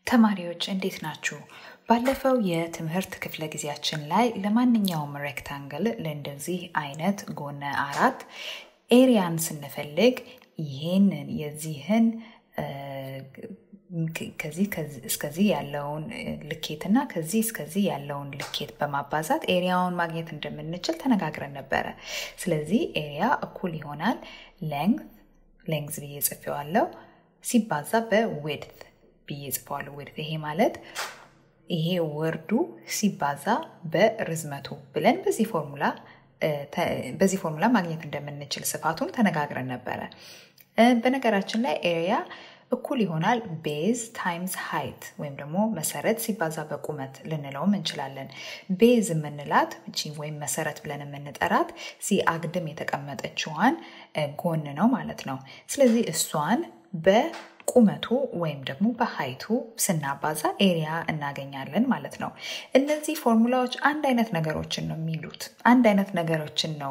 ተማሪዎች እንዴት ናችሁ? ባለፈው የትምህርት ክፍለ ጊዜያችን ላይ ለማንኛውም ሬክታንግል ለእንደዚህ አይነት ጎነ አራት ኤሪያን ስንፈልግ ይህንን የዚህን ከዚህ እስከዚህ ያለውን ልኬትና ከዚህ እስከዚህ ያለውን ልኬት በማባዛት ኤሪያውን ማግኘት እንደምንችል ተነጋግረን ነበረ። ስለዚህ ኤሪያ እኩል ይሆናል ሌንግት ሌንግዝ ብዬ ጽፌዋለሁ ሲባዛ በዊድት ብዬ ጽፈዋለሁ። ዊድት ይሄ ማለት ይሄ ወርዱ ሲባዛ በርዝመቱ ብለን በዚህ ፎርሙላ በዚህ ፎርሙላ ማግኘት እንደምንችል ስፋቱን ተነጋግረን ነበረ። በነገራችን ላይ ኤሪያ እኩል ይሆናል ቤዝ ታይምስ ሃይት ወይም ደግሞ መሰረት ሲባዛ በቁመት ልንለውም እንችላለን። ቤዝ የምንላት ወይም መሰረት ብለን የምንጠራት ሲ አግድም የተቀመጠችዋን ጎን ነው ማለት ነው። ስለዚህ እሷን በቁመቱ ወይም ደግሞ በሃይቱ ስናባዛ ኤሪያ እናገኛለን ማለት ነው። እነዚህ ፎርሙላዎች አንድ አይነት ነገሮችን ነው የሚሉት። አንድ አይነት ነገሮችን ነው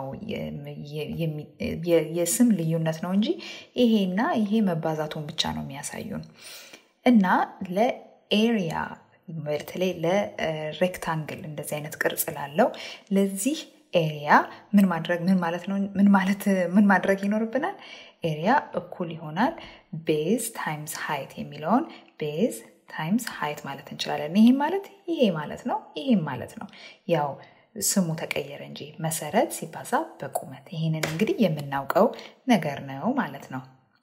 የስም ልዩነት ነው እንጂ ይሄና ይሄ መባዛቱን ብቻ ነው የሚያሳዩን እና ለኤሪያ በተለይ ለሬክታንግል እንደዚህ አይነት ቅርጽ ላለው ለዚህ ኤሪያ ምን ማድረግ ምን ማለት ነው ምን ማለት ምን ማድረግ ይኖርብናል? ኤሪያ እኩል ይሆናል ቤዝ ታይምስ ሃይት የሚለውን ቤዝ ታይምስ ሃይት ማለት እንችላለን። ይህም ማለት ይሄ ማለት ነው፣ ይሄም ማለት ነው። ያው ስሙ ተቀየረ እንጂ መሰረት ሲባዛ በቁመት ይህንን እንግዲህ የምናውቀው ነገር ነው ማለት ነው።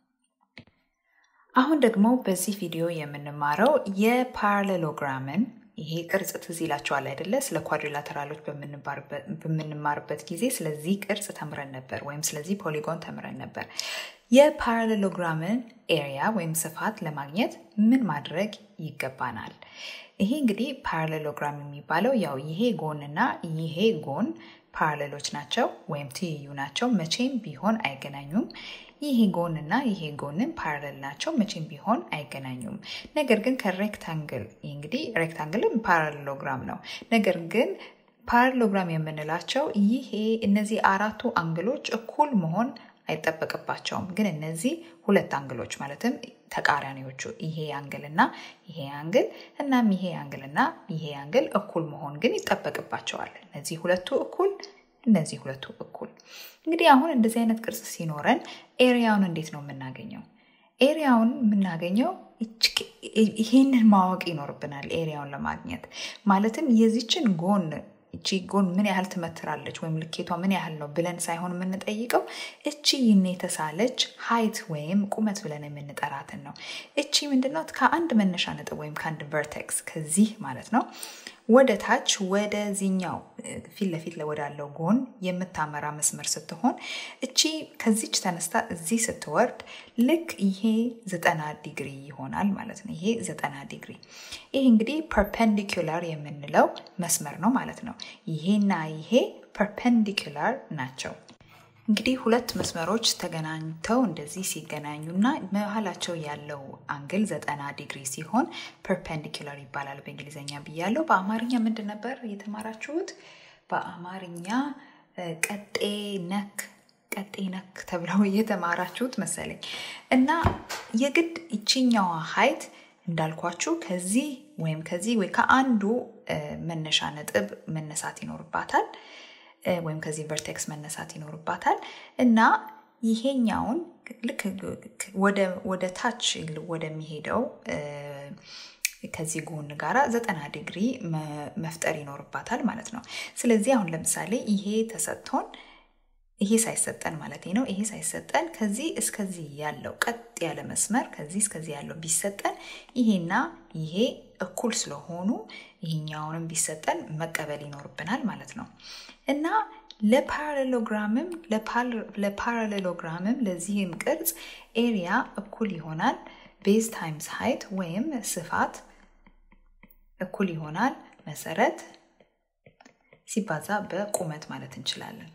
አሁን ደግሞ በዚህ ቪዲዮ የምንማረው የፓራሌሎግራምን ይሄ ቅርጽ ትዝ ይላቸዋል አይደለ? ስለ ኳድሪላተራሎች በምንማርበት ጊዜ ስለዚህ ቅርጽ ተምረን ነበር፣ ወይም ስለዚህ ፖሊጎን ተምረን ነበር። የፓራሌሎግራምን ኤሪያ ወይም ስፋት ለማግኘት ምን ማድረግ ይገባናል? ይሄ እንግዲህ ፓራሌሎግራም የሚባለው ያው ይሄ ጎንና ይሄ ጎን ፓራሌሎች ናቸው ወይም ትይዩ ናቸው። መቼም ቢሆን አይገናኙም። ይሄ ጎንና ይሄ ጎንን ፓራሌል ናቸው። መቼም ቢሆን አይገናኙም። ነገር ግን ከሬክታንግል እንግዲህ ሬክታንግልም ፓራሌሎግራም ነው። ነገር ግን ፓራሌሎግራም የምንላቸው ይሄ እነዚህ አራቱ አንግሎች እኩል መሆን አይጠበቅባቸውም። ግን እነዚህ ሁለት አንግሎች ማለትም ተቃራኒዎቹ ይሄ አንግል እና ይሄ አንግል እናም ይሄ አንግል እና ይሄ አንግል እኩል መሆን ግን ይጠበቅባቸዋል። እነዚህ ሁለቱ እኩል እነዚህ ሁለቱ እኩል። እንግዲህ አሁን እንደዚህ አይነት ቅርጽ ሲኖረን ኤሪያውን እንዴት ነው የምናገኘው? ኤሪያውን የምናገኘው ይሄንን ማወቅ ይኖርብናል። ኤሪያውን ለማግኘት ማለትም የዚችን ጎን እቺ ጎን ምን ያህል ትመትራለች ወይም ልኬቷ ምን ያህል ነው ብለን ሳይሆን የምንጠይቀው እቺ ይህን የተሳለች ሀይት ወይም ቁመት ብለን የምንጠራትን ነው። እቺ ምንድናት? ከአንድ መነሻ ነጥብ ወይም ከአንድ ቨርቴክስ ከዚህ ማለት ነው ወደ ታች ወደዚህኛው ፊት ለፊት ወዳለው ጎን የምታመራ መስመር ስትሆን እቺ ከዚች ተነስታ እዚህ ስትወርድ ልክ ይሄ ዘጠና ዲግሪ ይሆናል ማለት ነው። ይሄ ዘጠና ዲግሪ ይህ እንግዲህ ፐርፐንዲኩላር የምንለው መስመር ነው ማለት ነው። ይሄና ይሄ ፐርፐንዲኩላር ናቸው። እንግዲህ ሁለት መስመሮች ተገናኝተው እንደዚህ ሲገናኙና መሀላቸው ያለው አንግል ዘጠና ዲግሪ ሲሆን ፐርፐንዲኩላር ይባላል በእንግሊዝኛ ብያለው። በአማርኛ ምንድን ነበር የተማራችሁት? በአማርኛ ቀጤ ነክ ቀጤ ነክ ተብለው የተማራችሁት መሰለኝ። እና የግድ ይችኛዋ ሀይት እንዳልኳችሁ ከዚህ ወይም ከዚህ ወይ ከአንዱ መነሻ ነጥብ መነሳት ይኖርባታል ወይም ከዚህ ቨርቴክስ መነሳት ይኖርባታል እና ይሄኛውን ልክ ወደ ታች ወደሚሄደው ከዚህ ጎን ጋራ ዘጠና ዲግሪ መፍጠር ይኖርባታል ማለት ነው። ስለዚህ አሁን ለምሳሌ ይሄ ተሰጥቶን ይሄ ሳይሰጠን ማለት ነው። ይሄ ሳይሰጠን ከዚህ እስከዚህ ያለው ቀጥ ያለ መስመር ከዚህ እስከዚህ ያለው ቢሰጠን ይሄና ይሄ እኩል ስለሆኑ ይሄኛውንም ቢሰጠን መቀበል ይኖርብናል ማለት ነው እና ለፓራሌሎግራምም ለፓራሌሎግራምም ለዚህም ቅርጽ ኤሪያ እኩል ይሆናል ቤዝ ታይምስ ሃይት ወይም ስፋት እኩል ይሆናል መሰረት ሲባዛ በቁመት ማለት እንችላለን።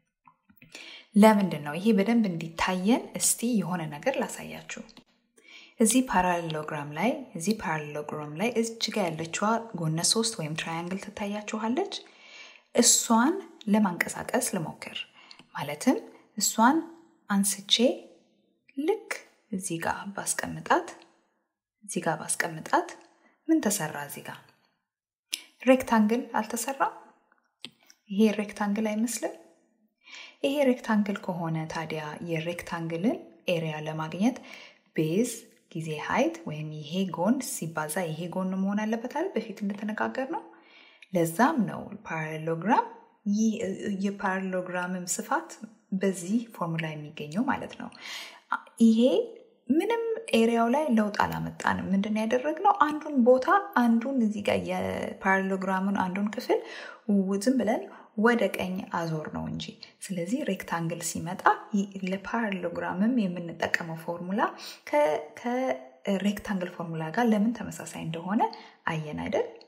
ለምንድን ነው ይሄ በደንብ እንዲታየን? እስቲ የሆነ ነገር ላሳያችሁ። እዚህ ፓራሌሎግራም ላይ እዚህ ፓራሌሎግራም ላይ እዚች ጋ ያለችዋ ጎነ ሶስት ወይም ትራያንግል ትታያችኋለች። እሷን ለማንቀሳቀስ ልሞክር። ማለትም እሷን አንስቼ ልክ እዚህ ጋር ባስቀምጣት እዚህ ጋር ባስቀምጣት ምን ተሰራ እዚህ ጋር? ሬክታንግል አልተሰራም? ይሄ ሬክታንግል አይመስልም? ይሄ ሬክታንግል ከሆነ ታዲያ የሬክታንግልን ኤሪያ ለማግኘት ቤዝ ጊዜ ሀይት ወይም ይሄ ጎን ሲባዛ ይሄ ጎን መሆን አለበት አይደል? በፊት እንደተነጋገር ነው። ለዛም ነው ፓራሌሎግራም የፓራሌሎግራምም ስፋት በዚህ ፎርሙላ የሚገኘው ማለት ነው። ይሄ ምንም ኤሪያው ላይ ለውጥ አላመጣንም። ምንድን ያደረግነው አንዱን ቦታ አንዱን እዚህ ጋር የፓራሌሎግራሙን አንዱን ክፍል ዝም ብለን ወደ ቀኝ አዞር ነው እንጂ። ስለዚህ ሬክታንግል ሲመጣ ለፓራሌሎግራምም የምንጠቀመው ፎርሙላ ከሬክታንግል ፎርሙላ ጋር ለምን ተመሳሳይ እንደሆነ አየን አይደል?